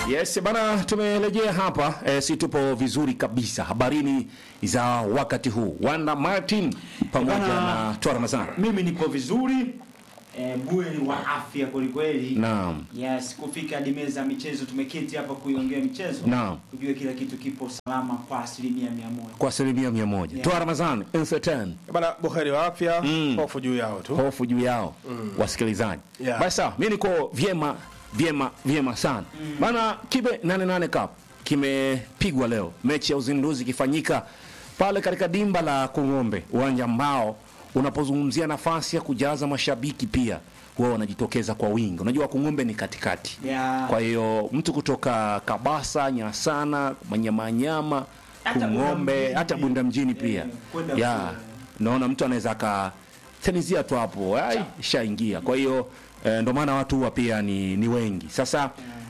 Yes bana, tumerejea hapa e, si tupo vizuri kabisa habarini za wakati huu. Wanda Martin pamoja Bana, na Toa Ramazani. Mimi nipo vizuri eh, buheri wa afya kwelikweli. Naam. Yes, kufika hadi meza ya michezo, tumeketi hapa kuiongea michezo, Naam. ujue kila kitu kipo salama kwa asilimia mia moja. Kwa asilimia mia moja. Yeah. Toa Ramazani, Incertain. Bana buheri wa afya, Mm. hofu juu yao tu. hofu juu yao wasikilizaji. Yeah. Basi sawa, mimi niko vyema vyema vyema sana bana. Kibe 88 Cup kimepigwa leo, mechi ya uzinduzi ikifanyika pale katika dimba la Kung'ombe, uwanja ambao unapozungumzia nafasi ya kujaza mashabiki pia huwa wanajitokeza kwa wingi. Unajua Kung'ombe ni katikati Yeah. kwa hiyo mtu kutoka Kabasa, Nyasana, Manyamanyama, Hata Bunda Kung'ombe, mjini hata pia. Bunda mjini pia Eh, kwenda ya kule. naona mtu anaweza akatenizia tu hapo ai ishaingia. Kwa hiyo eh, ndo maana watu huwa pia ni, ni wengi. Sasa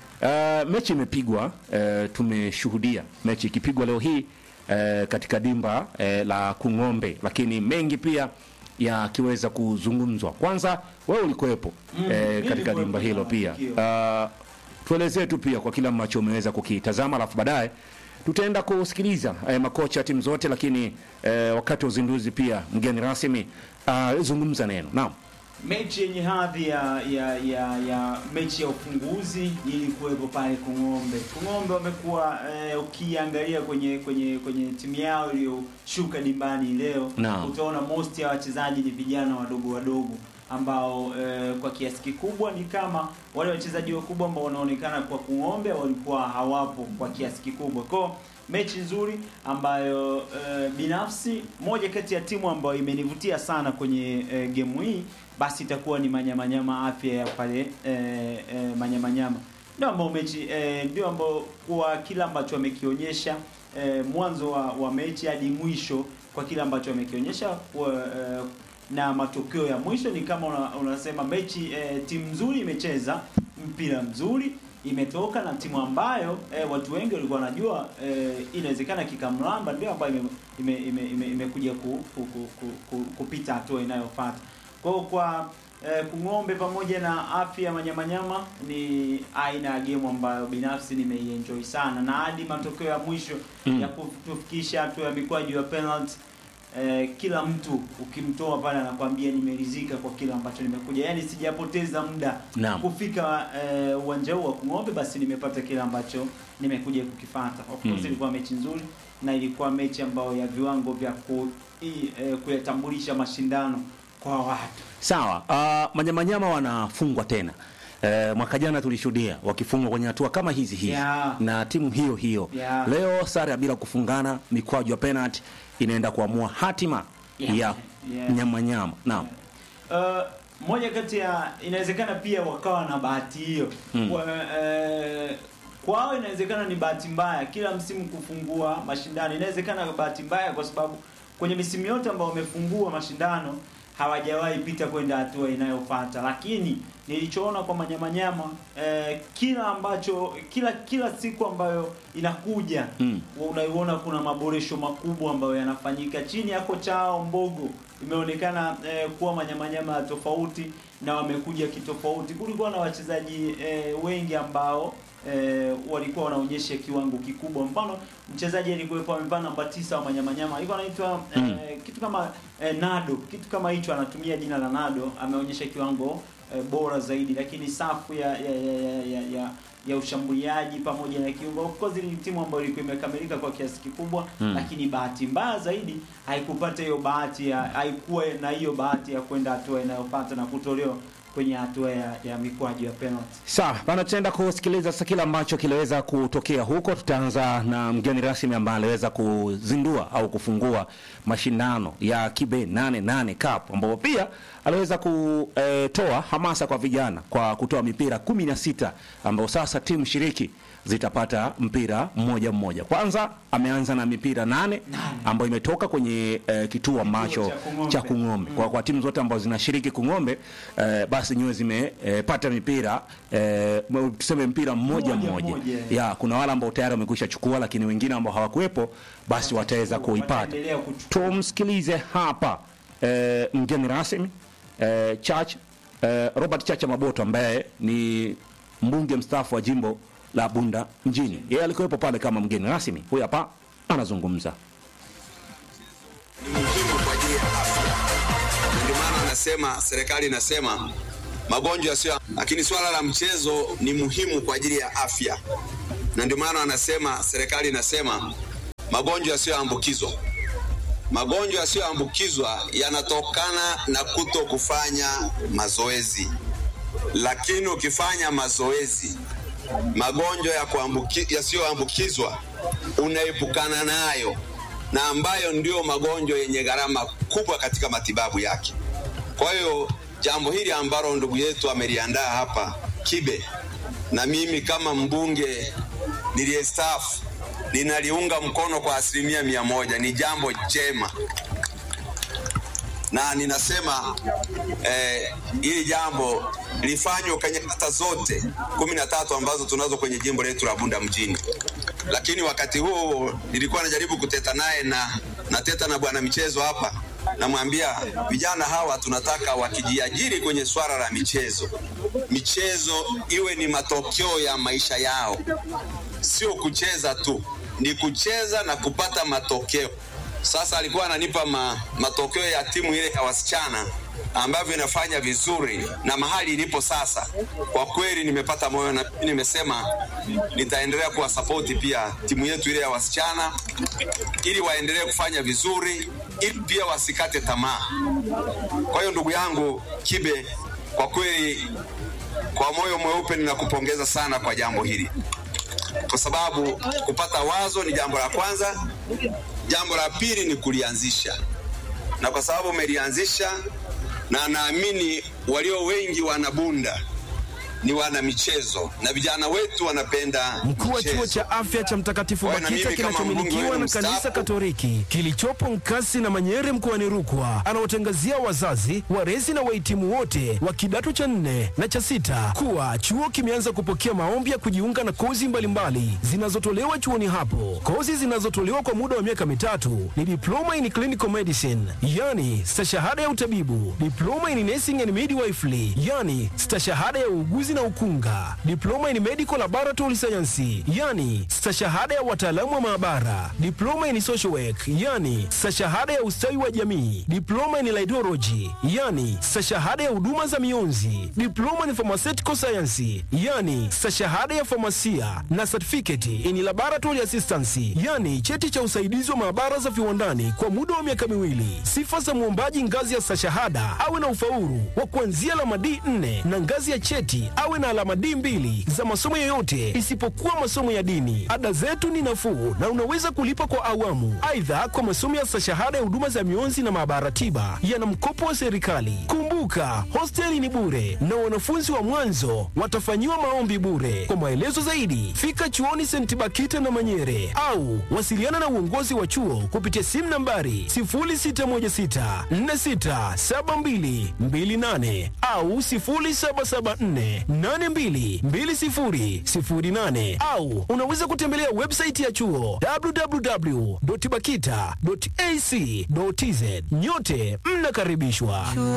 eh, mechi imepigwa eh, tumeshuhudia mechi ikipigwa leo hii eh, katika dimba eh, la Kung'ombe, lakini mengi pia yakiweza kuzungumzwa. Kwanza wewe ulikuwepo Mm, eh, mimi katika nilikuwepo dimba hilo na pia matukio. Ah, tuelezee tu pia kwa kile ambacho umeweza kukitazama, alafu baadaye tutaenda kusikiliza eh, makocha ya timu zote, lakini eh, wakati wa uzinduzi pia mgeni rasmi ah, zungumza neno. Naam, Mechi yenye hadhi ya, ya, ya, ya mechi ya ufunguzi ili kuwepo pale Kung'ombe. Kung'ombe wamekuwa eh, ukiangalia kwenye kwenye kwenye timu yao iliyoshuka dimbani leo Naam. utaona most ya wachezaji ni vijana wadogo wadogo ambao eh, kwa kiasi kikubwa ni kama wale wachezaji wakubwa ambao wanaonekana kwa Kung'ombe walikuwa hawapo kwa kiasi kikubwa. Kwa mechi nzuri ambayo eh, binafsi moja kati ya timu ambayo imenivutia sana kwenye eh, gemu hii basi itakuwa ni Manyamanyama afya ya pale eh, eh, Manyamanyama ndio ambao mechi eh, ndio ambao kwa kila ambacho wamekionyesha eh, mwanzo wa, wa mechi hadi mwisho kwa kile ambacho wamekionyesha kwa, eh, na matokeo ya mwisho ni kama una, unasema mechi eh, timu nzuri imecheza mpira mzuri imetoka na timu ambayo eh, watu wengi walikuwa wanajua eh, inawezekana kikamlamba ndio ambayo imekuja ime, ime, ime, imekuja ku, ku, ku, ku, ku, kupita hatua inayofuata. Kwa hiyo kwa eh, Kung'ombe pamoja na afya ya Manyamanyama ni aina ya game ambayo binafsi nimeienjoy sana na hadi matokeo ya mwisho Mm. ya kutufikisha hatua ya mikwaju ya penalty eh, kila mtu ukimtoa pale anakwambia nimeridhika kwa kile ambacho nimekuja, yaani sijapoteza muda Naam. kufika eh, uwanja huu wa Kung'ombe, basi nimepata kile ambacho nimekuja kukifata. Of course Mm. ilikuwa mechi nzuri na ilikuwa mechi ambayo ya viwango vya ku, i, eh, kuyatambulisha mashindano kwa watu. sawa. Uh, Manyamanyama wanafungwa tena. Eh, mwaka jana tulishuhudia wakifungwa kwenye hatua kama hizi hizi Yeah. na timu hiyo hiyo Yeah. leo sare ya bila kufungana, mikwaju ya penalty inaenda kuamua hatima Yeah. ya Yeah. Nyamanyama. Naam. Uh, moja kati ya inawezekana pia wakawa na bahati hiyo Mm. Kwa, eh, kwao inawezekana ni bahati mbaya kila msimu kufungua mashindano inawezekana bahati mbaya kwa sababu kwenye misimu yote ambayo wamefungua mashindano hawajawahi pita kwenda hatua inayofuata lakini nilichoona kwa manyamanyama eh, kila ambacho kila kila siku ambayo inakuja Mm. unaiona kuna maboresho makubwa ambayo yanafanyika chini ya kocha wao Mbogo. Imeonekana eh, kuwa manyamanyama tofauti na wamekuja kitofauti. Kulikuwa na wachezaji eh, wengi ambao eh, walikuwa wanaonyesha kiwango kikubwa. Mfano mchezaji alikuwepo amevaa namba tisa wa manyamanyama alikuwa anaitwa eh, Mm. kitu kama eh, Nado, kitu kama hicho, anatumia jina la Nado, ameonyesha kiwango eh, bora zaidi, lakini safu ya ya ya, ya, ya, ya ya ushambuliaji pamoja na kiungo. Of course ni timu ambayo ilikuwa imekamilika kwa kiasi kikubwa Mm. lakini bahati mbaya zaidi haikupata hiyo bahati ya haikuwa na hiyo bahati ya kwenda hatua inayofuata na kutolewa kwenye hatua ya, ya mikwaju ya penalty. Sawa bana, tutaenda kusikiliza sasa kile ambacho kiliweza kutokea huko. Tutaanza na mgeni rasmi ambaye aliweza kuzindua au kufungua mashindano ya Kibe 88 Cup, ambapo pia aliweza kutoa hamasa kwa vijana kwa kutoa mipira 16 ambao sasa timu shiriki zitapata mpira mmoja mmoja. Kwanza ameanza na mipira nane ambayo imetoka kwenye eh, kituo ambacho cha Kung'ombe. cha Kung'ombe. Kwa, kwa timu zote ambazo zinashiriki Kung'ombe eh, basi nyewe zimepata mipira eh, m- tuseme mpira mmoja Mmoja, mmoja. mmoja. Ya, kuna wale ambao tayari wamekwisha chukua, lakini wengine ambao hawakuwepo basi wataweza kuipata. Wataendelea kuchukua. Tumsikilize hapa eh, mgeni rasmi eh, Church eh, Robert Chacha Maboto ambaye ni mbunge mstaafu wa jimbo la Bunda mjini. Yeye alikuwepo pale kama mgeni rasmi. Huyu hapa anazungumza. ni muhimu kwa ajili ya afya, na ndio maana anasema serikali inasema magonjwa yasiyo, lakini swala la mchezo ni muhimu kwa ajili ya afya, na ndio maana anasema serikali inasema magonjwa yasiyoambukizwa. Magonjwa yasiyoambukizwa yanatokana na kuto kufanya mazoezi, lakini ukifanya mazoezi magonjwa ya kuambuki- yasiyoambukizwa unaepukana nayo na ambayo ndio magonjwa yenye gharama kubwa katika matibabu yake. Kwa hiyo jambo hili ambalo ndugu yetu ameliandaa hapa Kibe, na mimi kama mbunge niliyestaafu ninaliunga mkono kwa asilimia mia moja. Ni jambo jema na ninasema eh, hili jambo lifanywe kwenye kata zote kumi na tatu ambazo tunazo kwenye jimbo letu la Bunda mjini. Lakini wakati huo nilikuwa najaribu kuteta naye na nateta na bwana michezo hapa, namwambia vijana hawa tunataka wakijiajiri kwenye swala la michezo, michezo iwe ni matokeo ya maisha yao, sio kucheza tu, ni kucheza na kupata matokeo. Sasa alikuwa ananipa ma, matokeo ya timu ile ya wasichana ambavyo inafanya vizuri na mahali ilipo sasa. Kwa kweli nimepata moyo na nimesema nitaendelea kuwasapoti pia timu yetu ile ya wasichana ili waendelee kufanya vizuri, ili pia wasikate tamaa. Kwa hiyo ndugu yangu Kibe, kwa kweli kwa moyo mweupe ninakupongeza sana kwa jambo hili, kwa sababu kupata wazo ni jambo la kwanza, jambo la pili ni kulianzisha, na kwa sababu umelianzisha, na naamini walio wengi wanabunda ni wana michezo na vijana wetu wanapenda Mkuu wa michezo. chuo cha afya cha Mtakatifu Kwa hiyo na Bakita mimi kama mbunge kinachomilikiwa wenu na kanisa mstaafu, Katoliki kilichopo Nkasi na Manyere mkoani Rukwa anawatangazia wazazi, walezi na wahitimu wote wa kidato cha nne na cha sita kuwa chuo kimeanza kupokea maombi ya kujiunga na kozi mbalimbali zinazotolewa chuoni hapo. Kozi zinazotolewa kwa muda wa miaka mitatu ni diploma in clinical medicine, yani stashahada ya utabibu, diploma in nursing and midwifery, yani stashahada ya uuguzi na ukunga, diploma in medical laboratory science, yani stashahada ya wataalamu wa maabara, diploma in social work, yani stashahada ya ustawi wa jamii, diploma in laidology, yani stashahada ya huduma za mionzi, diploma in pharmaceutical science, yani stashahada ya famasia na certificate in laboratory assistance, yani cheti cha usaidizi wa maabara za viwandani kwa muda wa miaka miwili. Sifa za mwombaji ngazi ya stashahada awe na ufaulu wa kuanzia alama D4 na ngazi ya cheti awe na alama D2 za masomo yoyote isipokuwa masomo ya dini. Ada zetu ni nafuu na unaweza kulipa kwa awamu. Aidha, kwa masomo ya stashahada ya huduma za mionzi na maabara tiba yana mkopo wa serikali. Kumbuka, hosteli ni bure na wanafunzi wa mwanzo watafanyiwa maombi bure. Kwa maelezo zaidi, fika chuoni St. Bakita na Manyere au wasiliana na uongozi wa chuo kupitia simu nambari 0616467228 au 0774822008 au unaweza kutembelea website ya chuo www.bakita.ac.tz. Nyote mnakaribishwa.